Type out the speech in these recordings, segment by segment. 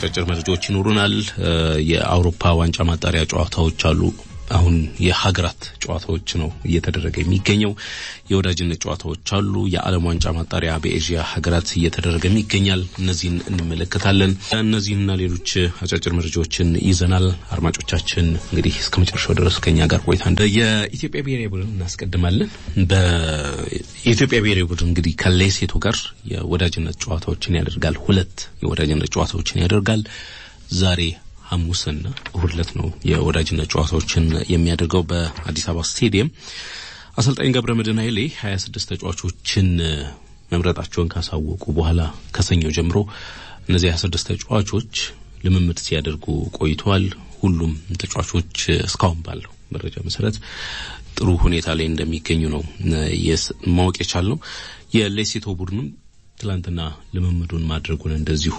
አጫጭር መረጃዎች ይኖሩናል። የአውሮፓ ዋንጫ ማጣሪያ ጨዋታዎች አሉ። አሁን የሀገራት ጨዋታዎች ነው እየተደረገ የሚገኘው። የወዳጅነት ጨዋታዎች አሉ። የዓለም ዋንጫ ማጣሪያ በኤዥያ ሀገራት እየተደረገ ይገኛል። እነዚህን እንመለከታለን። እነዚህንና ሌሎች አጫጭር መረጃዎችን ይዘናል። አድማጮቻችን እንግዲህ እስከ መጨረሻው ድረስ ከኛ ጋር ቆይታ እንደ የኢትዮጵያ ብሔራዊ ቡድን እናስቀድማለን። በኢትዮጵያ ብሔራዊ ቡድን እንግዲህ ከሌሴቶ ጋር የወዳጅነት ጨዋታዎችን ያደርጋል። ሁለት የወዳጅነት ጨዋታዎችን ያደርጋል ዛሬ ሐሙስና እሁድ ዕለት ነው የወዳጅነት ጨዋታዎችን የሚያደርገው በአዲስ አበባ ስቴዲየም። አሰልጣኝ ገብረ መድህን ኃይሌ 26 ተጫዋቾችን መምረጣቸውን ካሳወቁ በኋላ ከሰኞ ጀምሮ እነዚህ 26 ተጫዋቾች ልምምድ ሲያደርጉ ቆይተዋል። ሁሉም ተጫዋቾች እስካሁን ባለው መረጃ መሰረት ጥሩ ሁኔታ ላይ እንደሚገኙ ነው ማወቅ የቻልነው። የሌሴቶ ቡድንም ትላንትና ልምምዱን ማድረጉን እንደዚሁ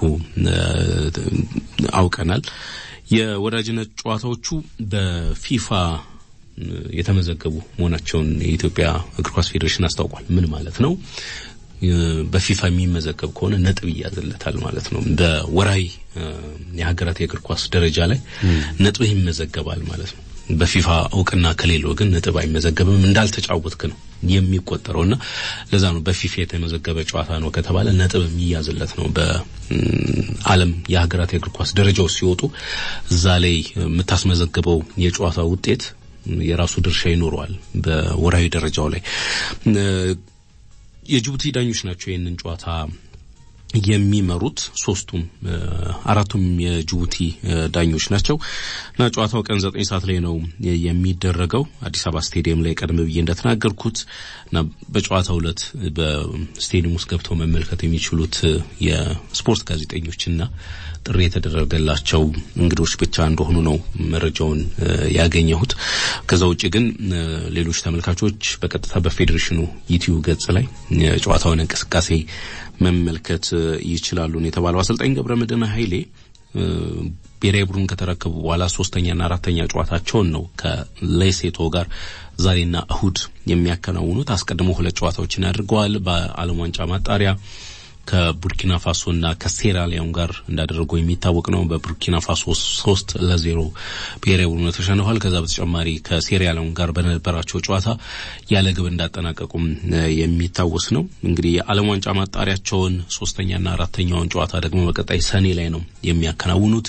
አውቀናል። የወዳጅነት ጨዋታዎቹ በፊፋ የተመዘገቡ መሆናቸውን የኢትዮጵያ እግር ኳስ ፌዴሬሽን አስታውቋል። ምን ማለት ነው? በፊፋ የሚመዘገብ ከሆነ ነጥብ ይያዝለታል ማለት ነው። በወራዊ የሀገራት የእግር ኳስ ደረጃ ላይ ነጥብ ይመዘገባል ማለት ነው። በፊፋ እውቅና ከሌለው ግን ነጥብ አይመዘገብም፣ እንዳልተጫወትክ ነው የሚቆጠረውና ለዛ ነው በፊፋ የተመዘገበ ጨዋታ ነው ከተባለ ነጥብ የሚያዝለት ነው። በዓለም የሀገራት የእግር ኳስ ደረጃዎች ሲወጡ እዛ ላይ የምታስመዘግበው የጨዋታ ውጤት የራሱ ድርሻ ይኖረዋል። በወራዊ ደረጃው ላይ የጅቡቲ ዳኞች ናቸው ይህንን ጨዋታ የሚመሩት ሶስቱም አራቱም የጅቡቲ ዳኞች ናቸው እና ጨዋታው ቀን ዘጠኝ ሰዓት ላይ ነው የሚደረገው አዲስ አበባ ስቴዲየም ላይ ቀደም ብዬ እንደተናገርኩት እና በጨዋታው ዕለት በስቴዲየም ውስጥ ገብተው መመልከት የሚችሉት የስፖርት ጋዜጠኞችና ጥሪ የተደረገላቸው እንግዶች ብቻ እንደሆኑ ነው መረጃውን ያገኘሁት። ከዛ ውጭ ግን ሌሎች ተመልካቾች በቀጥታ በፌዴሬሽኑ ዩቲዩብ ገጽ ላይ የጨዋታውን እንቅስቃሴ መመልከት ይችላሉ ነው የተባለው። አሰልጣኝ ገብረ መድህን ኃይሌ ብሔራዊ ቡድን ከተረከቡ በኋላ ሶስተኛና አራተኛ ጨዋታቸውን ነው ከሌሴቶ ጋር ዛሬና እሁድ የሚያከናውኑት። አስቀድሞ ሁለት ጨዋታዎችን አድርገዋል። በዓለም ዋንጫ ማጣሪያ ከቡርኪና ፋሶና ከሴራሊዮን ጋር እንዳደረጉ የሚታወቅ ነው። በቡርኪና ፋሶ ሶስት ለዜሮ ብሔራዊ ቡድኑ ተሸንፏል። ከዛ በተጨማሪ ከሴራሊዮን ጋር በነበራቸው ጨዋታ ያለ ግብ እንዳጠናቀቁም የሚታወስ ነው። እንግዲህ የዓለም ዋንጫ ማጣሪያቸውን ሶስተኛና አራተኛውን ጨዋታ ደግሞ በቀጣይ ሰኔ ላይ ነው የሚያከናውኑት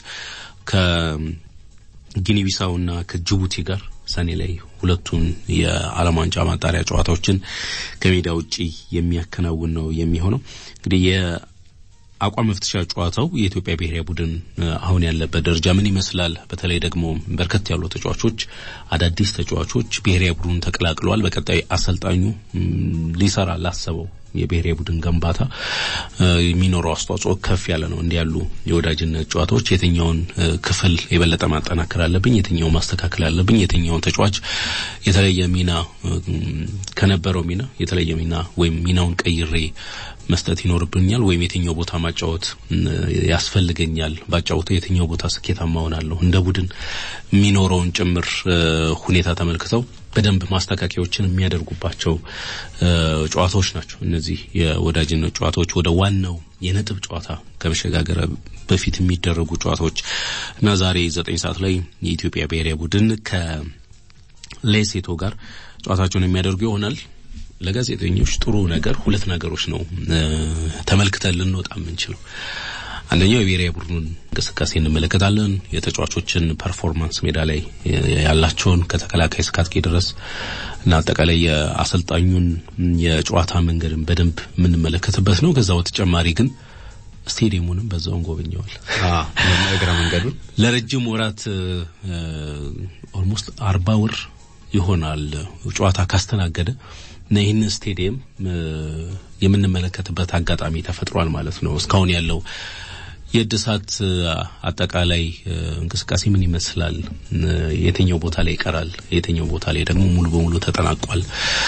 ከጊኒቢሳውና ከጅቡቲ ጋር ሰኔ ላይ ሁለቱን የዓለም ዋንጫ ማጣሪያ ጨዋታዎችን ከሜዳ ውጪ የሚያከናውን ነው የሚሆነው። እንግዲህ የአቋም መፍትሻ ጨዋታው የኢትዮጵያ ብሔራዊ ቡድን አሁን ያለበት ደረጃ ምን ይመስላል? በተለይ ደግሞ በርከት ያሉ ተጫዋቾች፣ አዳዲስ ተጫዋቾች ብሔራዊ ቡድኑን ተቀላቅለዋል። በቀጣይ አሰልጣኙ ሊሰራ ላሰበው የብሔራዊ ቡድን ግንባታ የሚኖረው አስተዋጽኦ ከፍ ያለ ነው። እንዲህ ያሉ የወዳጅነት ጨዋታዎች የትኛውን ክፍል የበለጠ ማጠናከር አለብኝ፣ የትኛውን ማስተካከል አለብኝ፣ የትኛውን ተጫዋች የተለየ ሚና ከነበረው ሚና የተለየ ሚና ወይም ሚናውን ቀይሬ መስጠት ይኖርብኛል ወይም የትኛው ቦታ ማጫወት ያስፈልገኛል፣ ባጫወተው የትኛው ቦታ ስኬታማ ሆናለሁ፣ እንደ ቡድን የሚኖረውን ጭምር ሁኔታ ተመልክተው በደንብ ማስተካከያዎችን የሚያደርጉባቸው ጨዋታዎች ናቸው። እነዚህ የወዳጅነት ጨዋታዎች ወደ ዋናው የነጥብ ጨዋታ ከመሸጋገር በፊት የሚደረጉ ጨዋታዎች እና ዛሬ ዘጠኝ ሰዓት ላይ የኢትዮጵያ ብሔራዊ ቡድን ከሌሴቶ ጋር ጨዋታቸውን የሚያደርጉ ይሆናል። ለጋዜጠኞች ጥሩ ነገር ሁለት ነገሮች ነው ተመልክተን ልንወጣ የምንችለው። አንደኛው የብሔራዊ ቡድኑን እንቅስቃሴ እንመለከታለን። የተጫዋቾችን ፐርፎርማንስ ሜዳ ላይ ያላቸውን ከተከላካይ እስከ አጥቂ ድረስ እና አጠቃላይ የአሰልጣኙን የጨዋታ መንገድን በደንብ የምንመለከትበት ነው። ከዛ በተጨማሪ ግን ስቴዲየሙንም በዛው እንጎበኘዋል። እግረ መንገዱን ለረጅም ወራት ኦልሞስት አርባ ወር ይሆናል ጨዋታ ካስተናገደ እና ይህንን ስቴዲየም የምንመለከትበት አጋጣሚ ተፈጥሯል ማለት ነው። እስካሁን ያለው የእድሳት አጠቃላይ እንቅስቃሴ ምን ይመስላል? የትኛው ቦታ ላይ ይቀራል? የትኛው ቦታ ላይ ደግሞ ሙሉ በሙሉ ተጠናቋል?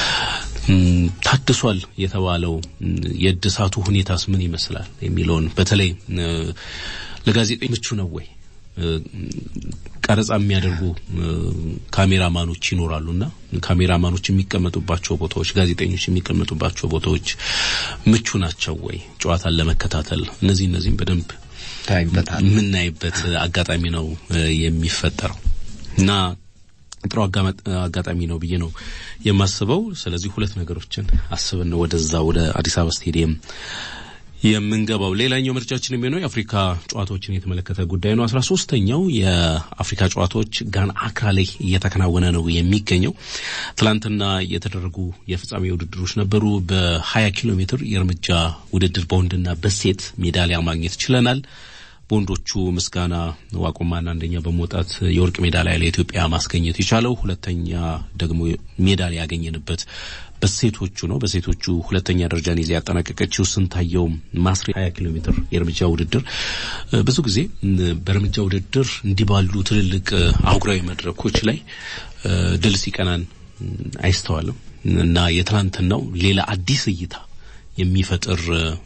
ታድሷል የተባለው የእድሳቱ ሁኔታስ ምን ይመስላል የሚለውን በተለይ ለጋዜጠኞች ምቹ ነው ወይ ቀረጻ የሚያደርጉ ካሜራማኖች ይኖራሉና ካሜራማኖች የሚቀመጡባቸው ቦታዎች፣ ጋዜጠኞች የሚቀመጡባቸው ቦታዎች ምቹ ናቸው ወይ ጨዋታን ለመከታተል? እነዚህ እነዚህም በደንብ ታይበታል የምናይበት አጋጣሚ ነው የሚፈጠረው እና ጥሩ አጋጣሚ ነው ብዬ ነው የማስበው። ስለዚህ ሁለት ነገሮችን አስበን ነው ወደዛ ወደ አዲስ አበባ ስቴዲየም የምንገባው። ሌላኛው ምርጫችን የሚሆነው የአፍሪካ ጨዋታዎችን የተመለከተ ጉዳይ ነው። አስራ ሶስተኛው የአፍሪካ ጨዋታዎች ጋና አክራ ላይ እየተከናወነ ነው የሚገኘው። ትላንትና የተደረጉ የፍጻሜ ውድድሮች ነበሩ። በሀያ ኪሎ ሜትር የእርምጃ ውድድር በወንድና በሴት ሜዳሊያ ማግኘት ችለናል። በወንዶቹ ምስጋና ዋቆማና አንደኛ በመውጣት የወርቅ ሜዳሊያ ለኢትዮጵያ ማስገኘት የቻለው፣ ሁለተኛ ደግሞ ሜዳሊያ ያገኘንበት በሴቶቹ ነው። በሴቶቹ ሁለተኛ ደረጃን ይዛ ያጠናቀቀችው ስንታየው ማስሬ 20 ኪሎ ሜትር የእርምጃ ውድድር ብዙ ጊዜ በእርምጃ ውድድር እንዲህ ባሉ ትልልቅ አህጉራዊ መድረኮች ላይ ድል ሲቀናን አይስተዋልም እና የትናንትናው ሌላ አዲስ እይታ የሚፈጥር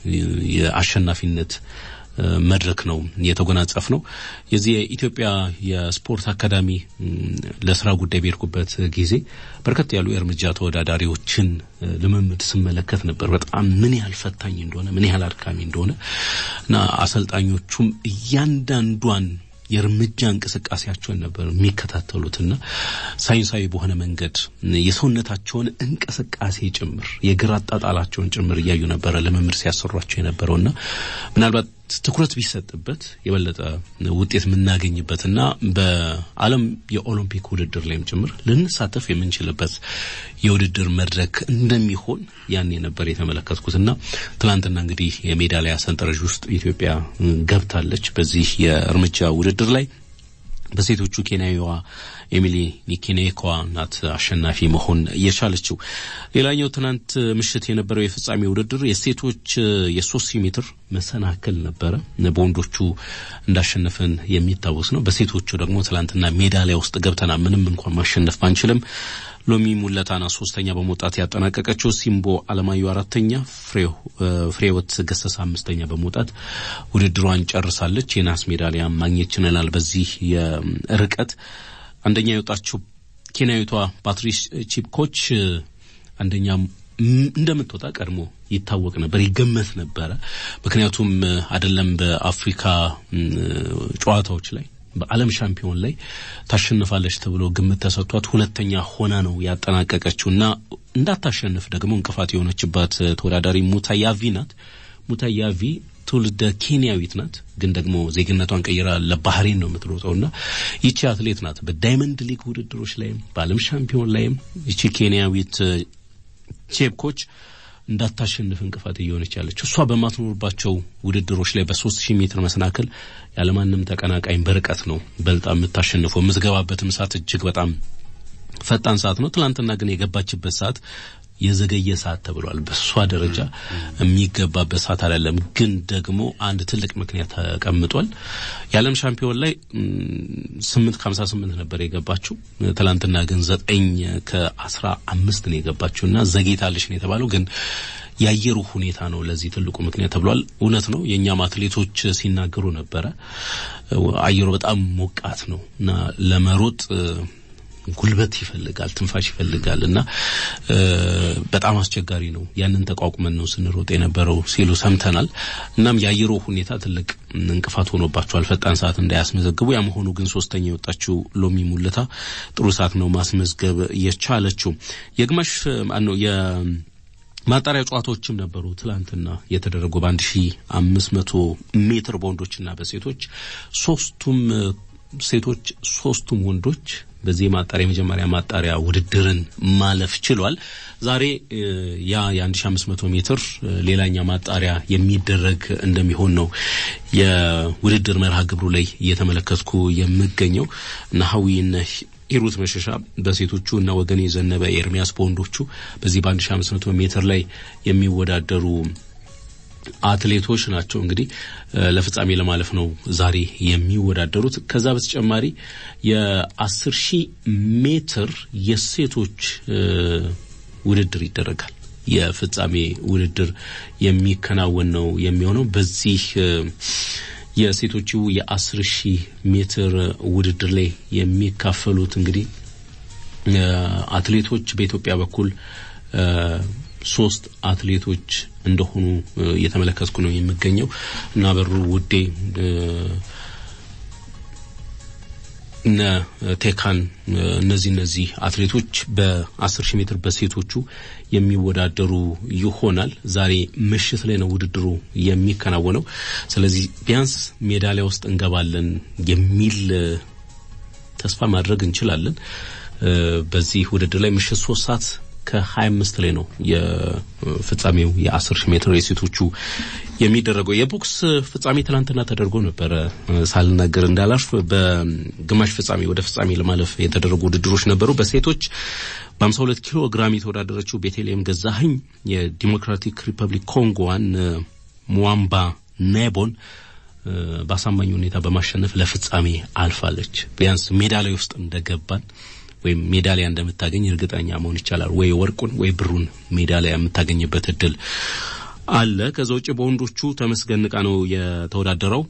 የአሸናፊነት መድረክ ነው የተጎናጸፍ ነው። የዚህ የኢትዮጵያ የስፖርት አካዳሚ ለስራ ጉዳይ በሄድኩበት ጊዜ በርከት ያሉ የእርምጃ ተወዳዳሪዎችን ልምምድ ስመለከት ነበር። በጣም ምን ያህል ፈታኝ እንደሆነ ምን ያህል አድካሚ እንደሆነ እና አሰልጣኞቹም እያንዳንዷን የእርምጃ እንቅስቃሴያቸውን ነበር የሚከታተሉትና ሳይንሳዊ በሆነ መንገድ የሰውነታቸውን እንቅስቃሴ ጭምር የግራ አጣጣላቸውን ጭምር እያዩ ነበረ ልምምድ ሲያሰሯቸው የነበረውና ምናልባት ትኩረት ቢሰጥበት የበለጠ ውጤት የምናገኝበትና በዓለም የኦሎምፒክ ውድድር ላይም ጭምር ልንሳተፍ የምንችልበት የውድድር መድረክ እንደሚሆን ያኔ ነበር የተመለከትኩትና ትናንትና እንግዲህ የሜዳሊያ ሰንጠረዥ ውስጥ ኢትዮጵያ ገብታለች በዚህ የእርምጃ ውድድር ላይ በሴቶቹ ኬንያዊዋ ኤሚሊ ኒኬኔኳ ናት አሸናፊ መሆን የቻለችው። ሌላኛው ትናንት ምሽት የነበረው የፍጻሜ ውድድር የሴቶች የሶስት ሺህ ሜትር መሰናክል ነበረ። በወንዶቹ እንዳሸነፈን የሚታወስ ነው። በሴቶቹ ደግሞ ትናንትና ሜዳሊያ ውስጥ ገብተና ምንም እንኳን ማሸነፍ ባንችልም ሎሚ ሙለታና ሶስተኛ በመውጣት ያጠናቀቀችው፣ ሲምቦ አለማዩ አራተኛ፣ ፍሬወት ገሰሳ አምስተኛ በመውጣት ውድድሯን ጨርሳለች። የናስ ሜዳሊያ ማግኘት ችለናል። በዚህ የርቀት አንደኛ የወጣችው ኬንያዊቷ ፓትሪስ ቺፕኮች አንደኛ እንደምትወጣ ቀድሞ ይታወቅ ነበር፣ ይገመት ነበረ። ምክንያቱም አይደለም በአፍሪካ ጨዋታዎች ላይ በዓለም ሻምፒዮን ላይ ታሸንፋለች ተብሎ ግምት ተሰጥቷት ሁለተኛ ሆና ነው ያጠናቀቀችው እና እንዳታሸንፍ ደግሞ እንቅፋት የሆነችባት ተወዳዳሪ ሙታያቪ ናት። ሙታያቪ ትውልደ ኬንያዊት ናት፣ ግን ደግሞ ዜግነቷን ቀይራ ለባህሬን ነው የምትሮጠው እና ይቺ አትሌት ናት በዳይመንድ ሊግ ውድድሮች ላይም በዓለም ሻምፒዮን ላይም ይቺ ኬንያዊት ቼፕኮች እንዳታሸንፍ እንቅፋት እየሆነች ያለችው እሷ በማትኖርባቸው ውድድሮች ላይ በሶስት ሺህ ሜትር መሰናክል ያለማንም ተቀናቃኝ በርቀት ነው በልጣ የምታሸንፈው። የምትገባበትም ሰዓት እጅግ በጣም ፈጣን ሰዓት ነው። ትናንትና ግን የገባችበት ሰዓት የዘገየ ሰዓት ተብሏል። በእሷ ደረጃ የሚገባበት ሰዓት አይደለም። ግን ደግሞ አንድ ትልቅ ምክንያት ተቀምጧል። የዓለም ሻምፒዮን ላይ ስምንት ከሀምሳ ስምንት ነበር የገባችው። ትላንትና ግን ዘጠኝ ከአስራ አምስት ነው የገባችው እና ዘግይታለች ነው የተባለው ግን የአየሩ ሁኔታ ነው ለዚህ ትልቁ ምክንያት ተብሏል። እውነት ነው። የእኛም አትሌቶች ሲናገሩ ነበረ። አየሩ በጣም ሞቃት ነው እና ለመሮጥ ጉልበት ይፈልጋል፣ ትንፋሽ ይፈልጋል እና በጣም አስቸጋሪ ነው። ያንን ተቋቁመን ነው ስንሮጥ የነበረው ሲሉ ሰምተናል። እናም የአየሩ ሁኔታ ትልቅ እንቅፋት ሆኖባቸዋል ፈጣን ሰዓት እንዳያስመዘግቡ። ያ መሆኑ ግን ሶስተኛ የወጣችው ሎሚ ሙልታ ጥሩ ሰዓት ነው ማስመዝገብ የቻለችው። የግማሽ ነው ማጣሪያ ጨዋታዎችም ነበሩ ትላንትና የተደረጉ በአንድ ሺ አምስት መቶ ሜትር በወንዶችና በሴቶች ሶስቱም ሴቶች ሶስቱም ወንዶች በዚህ ማጣሪያ የመጀመሪያ ማጣሪያ ውድድርን ማለፍ ችሏል። ዛሬ ያ የ1500 ሜትር ሌላኛ ማጣሪያ የሚደረግ እንደሚሆን ነው የውድድር መርሃ ግብሩ ላይ እየተመለከትኩ የምገኘው እና ሀዊ ሂሩት መሸሻ በሴቶቹ እና ወገኔ ዘነበ ኤርሚያስ በወንዶቹ በዚህ በ1500 ሜትር ላይ የሚወዳደሩ አትሌቶች ናቸው። እንግዲህ ለፍጻሜ ለማለፍ ነው ዛሬ የሚወዳደሩት። ከዛ በተጨማሪ የአስር ሺህ ሜትር የሴቶች ውድድር ይደረጋል። የፍጻሜ ውድድር የሚከናወን ነው የሚሆነው በዚህ የሴቶቹ የአስር ሺህ ሜትር ውድድር ላይ የሚካፈሉት እንግዲህ አትሌቶች በኢትዮጵያ በኩል ሶስት አትሌቶች እንደሆኑ እየተመለከትኩ ነው የሚገኘው እና በሩ ውዴ እነ ቴካን እነዚህ እነዚህ አትሌቶች በአስር ሺህ ሜትር በሴቶቹ የሚወዳደሩ ይሆናል። ዛሬ ምሽት ላይ ነው ውድድሩ የሚከናወነው። ስለዚህ ቢያንስ ሜዳሊያ ውስጥ እንገባለን የሚል ተስፋ ማድረግ እንችላለን። በዚህ ውድድር ላይ ምሽት ሶስት ሰዓት ከሀያ አምስት ላይ ነው የፍጻሜው የአስር ሺህ ሜትር የሴቶቹ የሚደረገው። የቦክስ ፍጻሜ ትናንትና ተደርጎ ነበረ። ሳልናገር እንዳላልፍ በግማሽ ፍጻሜ ወደ ፍጻሜ ለማለፍ የተደረጉ ውድድሮች ነበሩ። በሴቶች በሀምሳ ሁለት ኪሎ ግራም የተወዳደረችው ቤተልሔም ገዛኸኝ የዲሞክራቲክ ሪፐብሊክ ኮንጎዋን ሙዋምባ ኔቦን በአሳማኝ ሁኔታ በማሸነፍ ለፍጻሜ አልፋለች። ቢያንስ ሜዳሊያ ውስጥ እንደገባን ወይም ሜዳሊያ እንደምታገኝ እርግጠኛ መሆን ይቻላል። ወይ ወርቁን ወይ ብሩን ሜዳሊያ የምታገኝበት እድል አለ። ከዛ ውጭ በወንዶቹ ተመስገን ንቃ ነው የተወዳደረው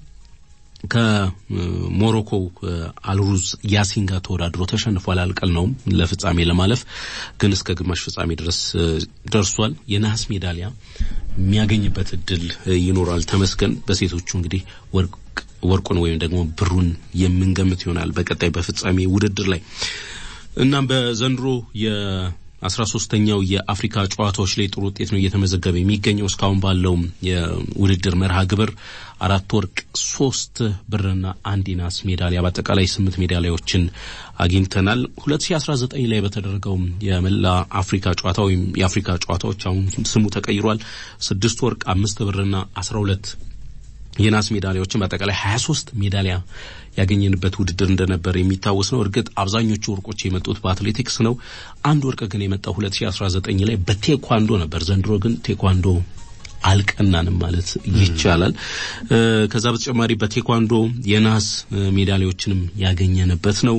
ከሞሮኮ አልሩዝ ያሲን ጋር ተወዳድሮ ተሸንፏል። አልቀልነውም ለፍጻሜ ለማለፍ ግን እስከ ግማሽ ፍጻሜ ድረስ ደርሷል። የነሐስ ሜዳሊያ የሚያገኝበት እድል ይኖራል። ተመስገን በሴቶቹ እንግዲህ ወርቅ ወርቁን ወይም ደግሞ ብሩን የምንገምት ይሆናል በቀጣይ በፍጻሜ ውድድር ላይ እናም በዘንድሮ የአስራ ሶስተኛው የአፍሪካ ጨዋታዎች ላይ ጥሩ ውጤት ነው እየተመዘገበ የሚገኘው። እስካሁን ባለው የውድድር መርሃ ግብር አራት ወርቅ፣ ሶስት ብርና አንድ ናስ ሜዳሊያ በአጠቃላይ ስምንት ሜዳሊያዎችን አግኝተናል። ሁለት ሺ አስራ ዘጠኝ ላይ በተደረገው የመላ አፍሪካ ጨዋታ ወይም የአፍሪካ ጨዋታዎች አሁን ስሙ ተቀይሯል። ስድስት ወርቅ፣ አምስት ብርና አስራ ሁለት የናስ ሜዳሊያዎችን በአጠቃላይ 23 ሜዳሊያ ያገኘንበት ውድድር እንደነበር የሚታወስ ነው። እርግጥ አብዛኞቹ ወርቆች የመጡት በአትሌቲክስ ነው። አንድ ወርቅ ግን የመጣው 2019 ላይ በቴኳንዶ ነበር። ዘንድሮ ግን ቴኳንዶ አልቀናንም ማለት ይቻላል። ከዛ በተጨማሪ በቴኳንዶ የናስ ሜዳሊያዎችንም ያገኘንበት ነው።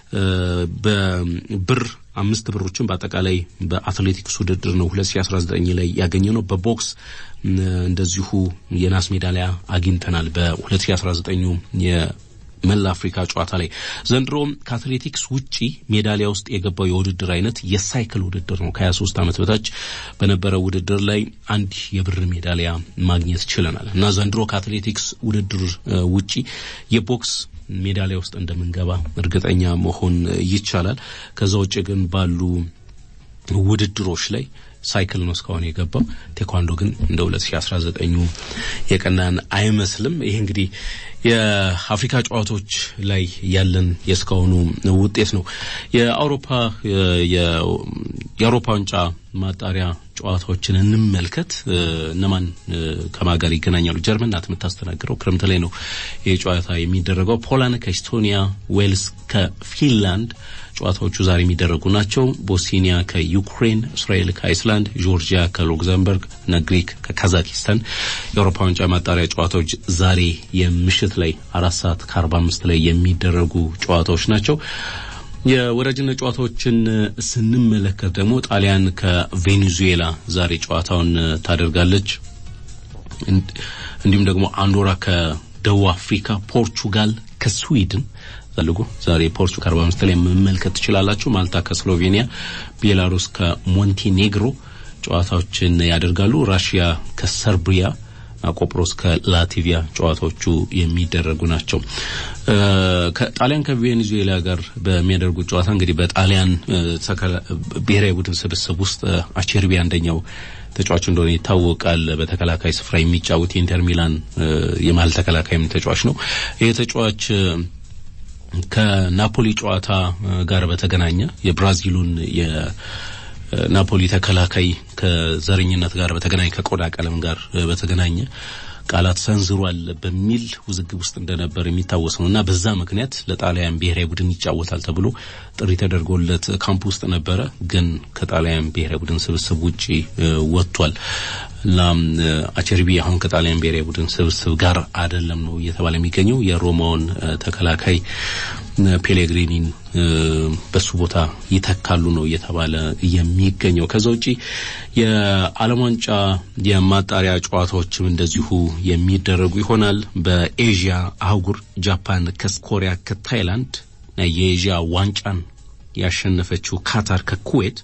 በብር አምስት ብሮችን በአጠቃላይ በአትሌቲክስ ውድድር ነው 2019 ላይ ያገኘ ነው። በቦክስ እንደዚሁ የናስ ሜዳሊያ አግኝተናል በ2019 የመላ አፍሪካ ጨዋታ ላይ። ዘንድሮም ከአትሌቲክስ ውጪ ሜዳሊያ ውስጥ የገባው የውድድር አይነት የሳይክል ውድድር ነው። ከ23 ዓመት በታች በነበረው ውድድር ላይ አንድ የብር ሜዳሊያ ማግኘት ችለናል እና ዘንድሮ ከአትሌቲክስ ውድድር ውጪ የቦክስ ሜዳሊያ ውስጥ እንደምንገባ እርግጠኛ መሆን ይቻላል። ከዛ ውጭ ግን ባሉ ውድድሮች ላይ ሳይክል ነው እስካሁን የገባው። ቴኳንዶ ግን እንደ 2019 የቀናን አይመስልም። ይሄ እንግዲህ የአፍሪካ ጨዋታዎች ላይ ያለን የእስካሁኑ ውጤት ነው። የአውሮፓ የአውሮፓ ዋንጫ ማጣሪያ ጨዋታዎችን እንመልከት። እነማን ከማን ጋር ይገናኛሉ? ጀርመን ናት የምታስተናግረው። ክረምት ላይ ነው ይህ ጨዋታ የሚደረገው። ፖላንድ ከኤስቶኒያ፣ ዌልስ ከፊንላንድ ጨዋታዎቹ ዛሬ የሚደረጉ ናቸው። ቦስኒያ ከዩክሬን፣ እስራኤል ከአይስላንድ፣ ጆርጂያ ከሉክዘምበርግ እና ግሪክ ከካዛኪስታን የአውሮፓ ዋንጫ ማጣሪያ ጨዋታዎች ዛሬ የምሽት ላይ አራት ሰዓት ከአርባ አምስት ላይ የሚደረጉ ጨዋታዎች ናቸው። የወዳጅነት ጨዋታዎችን ስንመለከት ደግሞ ጣሊያን ከቬኔዙዌላ ዛሬ ጨዋታውን ታደርጋለች። እንዲሁም ደግሞ አንዶራ ከደቡብ አፍሪካ፣ ፖርቹጋል ከስዊድን ፈልጉ ዛሬ ፖርቹጋል አርባ አምስት ላይ መመልከት ትችላላችሁ። ማልታ ከስሎቬኒያ፣ ቤላሩስ ከሞንቴኔግሮ ጨዋታዎችን ያደርጋሉ። ራሽያ ከሰርቢያ ቆጵሮስ ከላቲቪያ ጨዋታዎቹ የሚደረጉ ናቸው። ከጣሊያን ከቬኔዙዌላ ጋር በሚያደርጉት ጨዋታ እንግዲህ በጣሊያን ብሔራዊ ቡድን ስብስብ ውስጥ አቼርቢ አንደኛው ተጫዋች እንደሆነ ይታወቃል። በተከላካይ ስፍራ የሚጫወት የኢንተር ሚላን የመሀል ተከላካይም ተጫዋች ነው። ይህ ተጫዋች ከናፖሊ ጨዋታ ጋር በተገናኘ የብራዚሉን ናፖሊ ተከላካይ ከዘረኝነት ጋር በተገናኘ ከቆዳ ቀለም ጋር በተገናኘ ቃላት ሰንዝሯል በሚል ውዝግብ ውስጥ እንደነበር የሚታወስ ነው እና በዛ ምክንያት ለጣሊያን ብሔራዊ ቡድን ይጫወታል ተብሎ ጥሪ ተደርጎለት ካምፕ ውስጥ ነበረ። ግን ከጣሊያን ብሔራዊ ቡድን ስብስብ ውጪ ወጥቷል እና አቸርቢ አሁን ከጣሊያን ብሔራዊ ቡድን ስብስብ ጋር አይደለም ነው እየተባለ የሚገኘው የሮማውን ተከላካይ ፔሌግሪኒን በሱ ቦታ ይተካሉ ነው እየተባለ የሚገኘው። ከዛ ውጪ የዓለም ዋንጫ የማጣሪያ ጨዋታዎችም እንደዚሁ የሚደረጉ ይሆናል። በኤዥያ አህጉር ጃፓን ከኮሪያ ከታይላንድ የኤዥያ ዋንጫን ያሸነፈችው ካታር ከኩዌት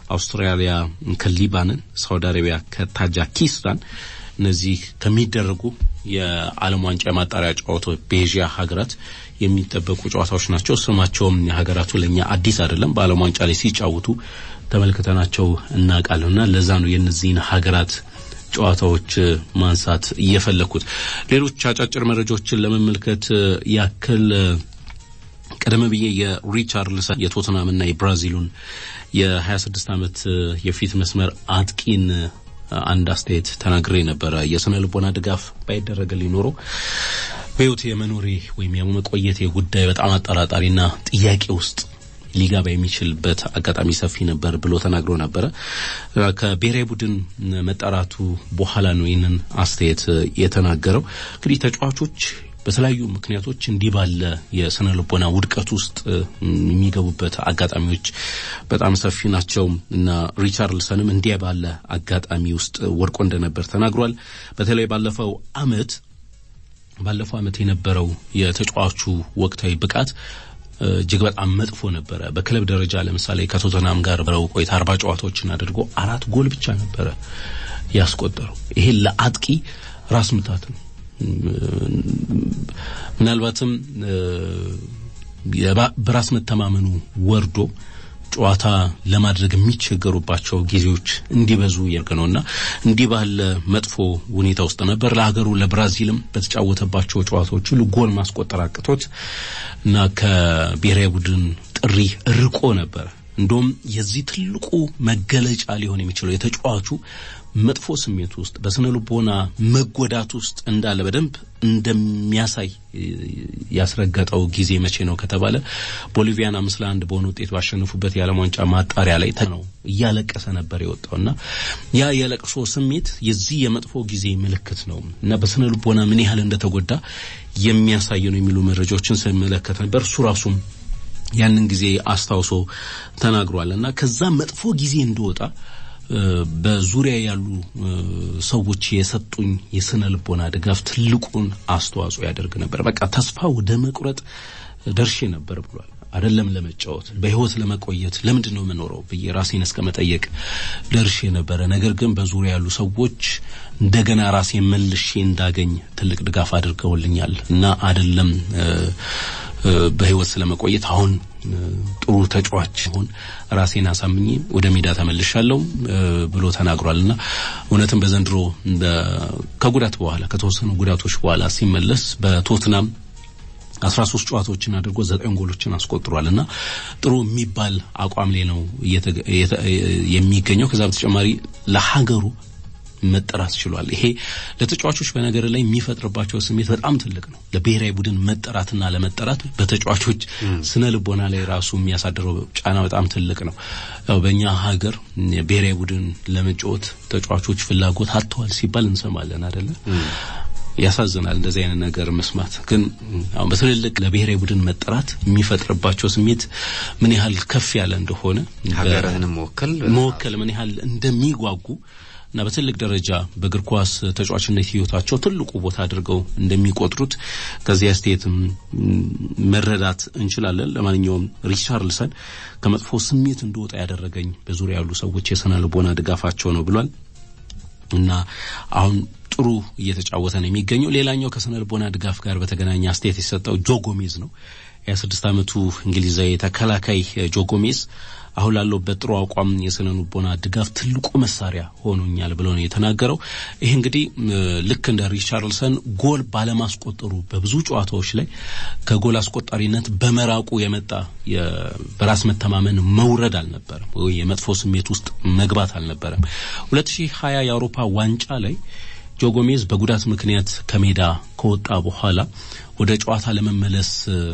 አውስትራሊያ ከሊባንን፣ ሳውዲ አረቢያ ከታጃኪስታን እነዚህ ከሚደረጉ የዓለም ዋንጫ የማጣሪያ ጨዋታዎች በኤዥያ ሀገራት የሚጠበቁ ጨዋታዎች ናቸው። ስማቸውም የሀገራቱ ለእኛ አዲስ አይደለም። በዓለም ዋንጫ ላይ ሲጫወቱ ተመልክተናቸው እናውቃለንና ለዛ ነው የእነዚህን ሀገራት ጨዋታዎች ማንሳት እየፈለኩት። ሌሎች አጫጭር መረጃዎችን ለመመልከት ያክል ቀደም ብዬ የሪቻርልሰን የቶትናምና የብራዚሉን የ26 ዓመት የፊት መስመር አጥቂን አንድ አስተያየት ተናግሬ ነበረ። የስነ ልቦና ድጋፍ ባይደረግልኝ ኖሮ በሕይወት የመኖሬ ወይም የመቆየቴ ጉዳይ በጣም አጠራጣሪና ጥያቄ ውስጥ ሊገባ የሚችልበት አጋጣሚ ሰፊ ነበር ብሎ ተናግሮ ነበረ። ከብሔራዊ ቡድን መጠራቱ በኋላ ነው ይህንን አስተያየት የተናገረው። እንግዲህ ተጫዋቾች በተለያዩ ምክንያቶች እንዲህ ባለ የስነ ልቦና ውድቀት ውስጥ የሚገቡበት አጋጣሚዎች በጣም ሰፊ ናቸው እና ሪቻርልሰንም እንዲህ ባለ አጋጣሚ ውስጥ ወድቆ እንደነበር ተናግሯል። በተለይ ባለፈው አመት ባለፈው አመት የነበረው የተጫዋቹ ወቅታዊ ብቃት እጅግ በጣም መጥፎ ነበረ። በክለብ ደረጃ ለምሳሌ ከቶተናም ጋር በረው ቆይታ አርባ ጨዋታዎችን አድርጎ አራት ጎል ብቻ ነበረ ያስቆጠረው። ይሄ ለአጥቂ ራስ ምታት ነው። ምናልባትም በራስ መተማመኑ ወርዶ ጨዋታ ለማድረግ የሚቸገሩባቸው ጊዜዎች እንዲበዙ ያደርግ ነውና እንዲህ ባለ መጥፎ ሁኔታ ውስጥ ነበር። ለሀገሩ ለብራዚልም በተጫወተባቸው ጨዋታዎች ሁሉ ጎል ማስቆጠር አቅቶት እና ከብሔራዊ ቡድን ጥሪ ርቆ ነበር። እንደውም የዚህ ትልቁ መገለጫ ሊሆን የሚችለው የተጫዋቹ መጥፎ ስሜት ውስጥ በስነ ልቦና መጎዳት ውስጥ እንዳለ በደንብ እንደሚያሳይ ያስረገጠው ጊዜ መቼ ነው ከተባለ ቦሊቪያን አምስት ለአንድ በሆነ ውጤት ባሸነፉበት የዓለም ዋንጫ ማጣሪያ ላይ ነው እያለቀሰ ነበር የወጣው እና ያ የለቅሶ ስሜት የዚህ የመጥፎ ጊዜ ምልክት ነው እና በስነ ልቦና ምን ያህል እንደተጎዳ የሚያሳይ ነው የሚሉ መረጃዎችን ስመለከት ነበር እሱ ራሱም ያንን ጊዜ አስታውሶ ተናግሯል እና ከዛ መጥፎ ጊዜ እንደወጣ በዙሪያ ያሉ ሰዎች የሰጡኝ የስነ ልቦና ድጋፍ ትልቁን አስተዋጽኦ ያደርግ ነበር። በቃ ተስፋ ወደ መቁረጥ ደርሼ ነበር ብሏል። አይደለም ለመጫወት በህይወት ለመቆየት ለምንድን ነው የምኖረው ብዬ ራሴን እስከ መጠየቅ ደርሼ ነበረ። ነገር ግን በዙሪያ ያሉ ሰዎች እንደገና ራሴን መልሼ እንዳገኝ ትልቅ ድጋፍ አድርገውልኛል እና አይደለም በህይወት ስለመቆየት አሁን ጥሩ ተጫዋች ሆን ራሴን አሳምኜ ወደ ሜዳ ተመልሻለሁ ብሎ ተናግሯል እና እውነትም በዘንድሮ ከጉዳት በኋላ ከተወሰኑ ጉዳቶች በኋላ ሲመለስ በቶትናም አስራ ሶስት ጨዋታዎችን አድርጎ ዘጠኝ ጎሎችን አስቆጥሯል እና ጥሩ የሚባል አቋም ላይ ነው የሚገኘው። ከዛ በተጨማሪ ለሀገሩ መጠራት ችሏል። ይሄ ለተጫዋቾች በነገር ላይ የሚፈጥርባቸው ስሜት በጣም ትልቅ ነው። ለብሔራዊ ቡድን መጠራትና ለመጠራት በተጫዋቾች ስነ ልቦና ላይ ራሱ የሚያሳድረው ጫና በጣም ትልቅ ነው። ያው በእኛ ሀገር ብሔራዊ ቡድን ለመጫወት ተጫዋቾች ፍላጎት አጥተዋል ሲባል እንሰማለን አይደለ? ያሳዝናል እንደዚህ አይነት ነገር መስማት። ግን አሁን በትልልቅ ለብሔራዊ ቡድን መጠራት የሚፈጥርባቸው ስሜት ምን ያህል ከፍ ያለ እንደሆነ ሀገርህን መወከል መወከል ምን ያህል እንደሚጓጉ እና በትልቅ ደረጃ በእግር ኳስ ተጫዋችነት ህይወታቸው ትልቁ ቦታ አድርገው እንደሚቆጥሩት ከዚህ አስተያየት መረዳት እንችላለን። ለማንኛውም ሪቻርልሰን ከመጥፎ ስሜት እንደወጣ ያደረገኝ በዙሪያ ያሉ ሰዎች የስነ ልቦና ድጋፋቸው ነው ብሏል እና አሁን ጥሩ እየተጫወተ ነው የሚገኘው። ሌላኛው ከስነ ልቦና ድጋፍ ጋር በተገናኘ አስተያየት የሰጠው ጆ ጎሜዝ ነው። የስድስት ዓመቱ እንግሊዛዊ ተከላካይ ጆ ጎሜዝ አሁን ላለሁበት ጥሩ አቋም የስነ ልቦና ድጋፍ ትልቁ መሳሪያ ሆኖኛል ብሎ ነው የተናገረው። ይህ እንግዲህ ልክ እንደ ሪቻርልሰን ጎል ባለማስቆጠሩ በብዙ ጨዋታዎች ላይ ከጎል አስቆጣሪነት በመራቁ የመጣ በራስ መተማመን መውረድ አልነበረም ወይ የመጥፎ ስሜት ውስጥ መግባት አልነበረም። 2020 የአውሮፓ ዋንጫ ላይ ጆ ጎሜዝ በጉዳት ምክንያት ከሜዳ ከወጣ በኋላ ወደ ጨዋታ ለመመለስ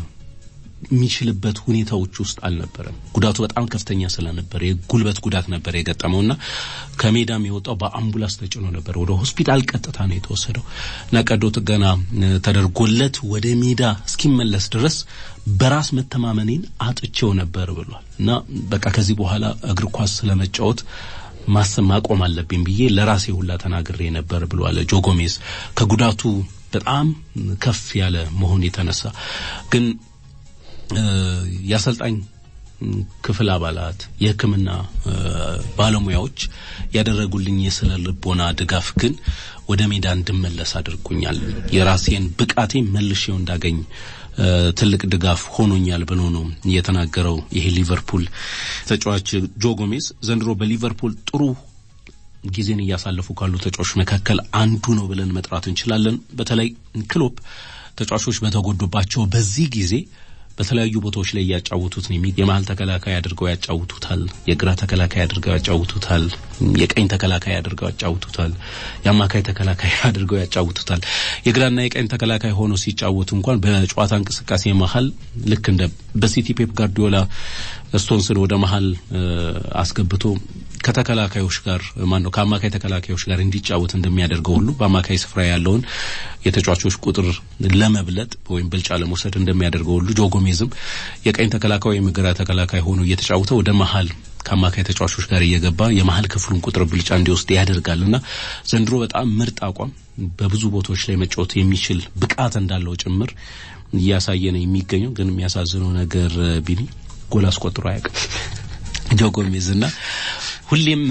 የሚችልበት ሁኔታዎች ውስጥ አልነበረም። ጉዳቱ በጣም ከፍተኛ ስለነበር የጉልበት ጉዳት ነበር የገጠመውና ከሜዳም የወጣው በአምቡላንስ ተጭኖ ነበር። ወደ ሆስፒታል ቀጥታ ነው የተወሰደው እና ቀዶ ጥገና ተደርጎለት ወደ ሜዳ እስኪመለስ ድረስ በራስ መተማመኔን አጥቼው ነበር ብሏል እና በቃ ከዚህ በኋላ እግር ኳስ ስለመጫወት ማሰብ ማቆም አለብኝ ብዬ ለራሴ ሁላ ተናግሬ ነበር ብሏል ጆ ጎሜዝ ከጉዳቱ በጣም ከፍ ያለ መሆን የተነሳ ግን የአሰልጣኝ ክፍል አባላት፣ የሕክምና ባለሙያዎች ያደረጉልኝ የስነ ልቦና ድጋፍ ግን ወደ ሜዳ እንድመለስ አድርጎኛል። የራሴን ብቃቴ መልሼው እንዳገኝ ትልቅ ድጋፍ ሆኖኛል ብሎ ነው የተናገረው። ይሄ ሊቨርፑል ተጫዋች ጆ ጎሜዝ ዘንድሮ በሊቨርፑል ጥሩ ጊዜን እያሳለፉ ካሉ ተጫዋቾች መካከል አንዱ ነው ብለን መጥራት እንችላለን። በተለይ ክሎፕ ተጫዋቾች በተጎዱባቸው በዚህ ጊዜ በተለያዩ ቦታዎች ላይ እያጫወቱት ነው። የመሀል ተከላካይ አድርገው ያጫውቱታል፣ የግራ ተከላካይ አድርገው ያጫውቱታል፣ የቀኝ ተከላካይ አድርገው ያጫውቱታል፣ የአማካይ ተከላካይ አድርገው ያጫውቱታል። የግራና የቀኝ ተከላካይ ሆኖ ሲጫወቱ እንኳን በጨዋታ እንቅስቃሴ መሀል ልክ እንደ በሲቲ ፔፕ ጋርዲዮላ ስቶንስን ወደ መሀል አስገብቶ ከተከላካዮች ጋር ማን ነው ከአማካይ ተከላካዮች ጋር እንዲጫወት እንደሚያደርገው ሁሉ በአማካይ ስፍራ ያለውን የተጫዋቾች ቁጥር ለመብለጥ ወይም ብልጫ ለመውሰድ እንደሚያደርገው ሁሉ ጆ ጎሜዝም የቀኝ ተከላካይ ወይም ግራ ተከላካይ ሆኖ እየተጫወተ ወደ መሀል ከአማካይ ተጫዋቾች ጋር እየገባ የመሀል ክፍሉን ቁጥር ብልጫ እንዲወስድ ያደርጋል እና ዘንድሮ በጣም ምርጥ አቋም በብዙ ቦታዎች ላይ መጫወት የሚችል ብቃት እንዳለው ጭምር እያሳየ ነው የሚገኘው። ግን የሚያሳዝነው ነገር ቢኒ ጎል አስቆጥሮ አያውቅም ጆ ጎሜዝ እና ሁሌም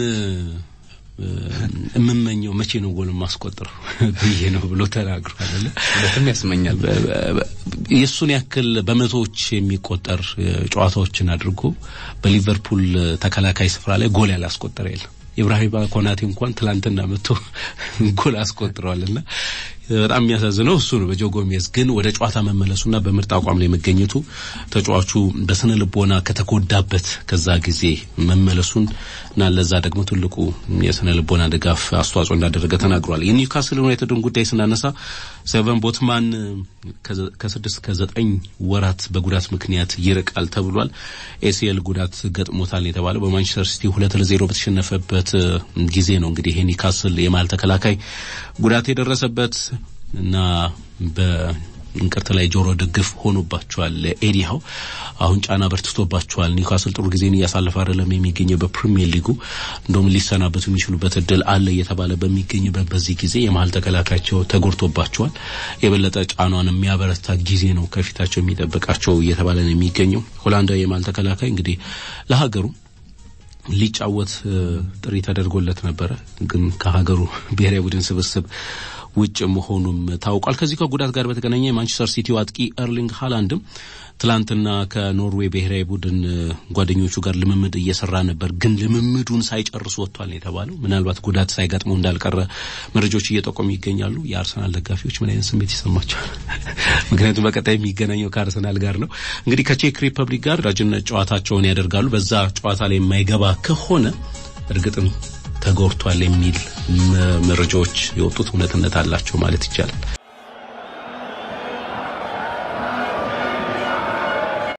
የምመኘው መቼ ነው ጎል ማስቆጥረው ብዬ ነው ብሎ ተናግሯል። በጣም ያስመኛል። የእሱን ያክል በመቶዎች የሚቆጠር ጨዋታዎችን አድርጎ በሊቨርፑል ተከላካይ ስፍራ ላይ ጎል ያላስቆጠረ የለም። ኢብራሂም ኮናቴ እንኳን ትላንትና መጥቶ ጎል አስቆጥረዋልና በጣም የሚያሳዝነው እሱ ነው። በጆ ጎሜዝ ግን ወደ ጨዋታ መመለሱና በምርጥ አቋም ላይ መገኘቱ ተጫዋቹ በስነ ልቦና ከተጎዳበት ከዛ ጊዜ መመለሱን እና ለዛ ደግሞ ትልቁ የስነ ልቦና ድጋፍ አስተዋጽኦ እንዳደረገ ተናግሯል። የኒውካስል ዩናይትድን ጉዳይ ስናነሳ ሴቨን ቦትማን ከስድስት ከዘጠኝ ወራት በጉዳት ምክንያት ይርቃል ተብሏል። ኤሲኤል ጉዳት ገጥሞታል የተባለው በማንቸስተር ሲቲ ሁለት ለዜሮ በተሸነፈበት ጊዜ ነው። እንግዲህ ይሄ ኒውካስል የመሀል ተከላካይ ጉዳት የደረሰበት እና በእንቅርት ላይ ጆሮ ደግፍ ሆኖባቸዋል። ኤዲሃው አሁን ጫና በርትቶባቸዋል። ኒውካስል ጥሩ ጊዜን እያሳለፈ አይደለም የሚገኘው በፕሪሚየር ሊጉ እንደውም ሊሰናበቱ የሚችሉበት እድል አለ እየተባለ በሚገኝበት በዚህ ጊዜ የመሀል ተከላካያቸው ተጎድቶባቸዋል። የበለጠ ጫኗን የሚያበረታ ጊዜ ነው ከፊታቸው የሚጠብቃቸው እየተባለ ነው የሚገኘው። ሆላንዳዊ የመሀል ተከላካይ እንግዲህ ለሀገሩ ሊጫወት ጥሪ ተደርጎለት ነበረ፣ ግን ከሀገሩ ብሔራዊ ቡድን ስብስብ ውጭ መሆኑም ታውቋል። ከዚህ ከጉዳት ጋር በተገናኘ የማንቸስተር ሲቲው አጥቂ ኤርሊንግ ሃላንድም ትላንትና ከኖርዌይ ብሔራዊ ቡድን ጓደኞቹ ጋር ልምምድ እየሰራ ነበር፣ ግን ልምምዱን ሳይጨርሱ ወጥቷል የተባለው ምናልባት ጉዳት ሳይገጥመው እንዳልቀረ መረጃዎች እየጠቆሙ ይገኛሉ። የአርሰናል ደጋፊዎች ምን አይነት ስሜት ይሰማቸዋል? ምክንያቱም በቀጣይ የሚገናኘው ከአርሰናል ጋር ነው። እንግዲህ ከቼክ ሪፐብሊክ ጋር ወዳጅነት ጨዋታቸውን ያደርጋሉ። በዛ ጨዋታ ላይ የማይገባ ከሆነ እርግጥም ተጎድቷል የሚል መረጃዎች የወጡት እውነትነት አላቸው ማለት ይቻላል።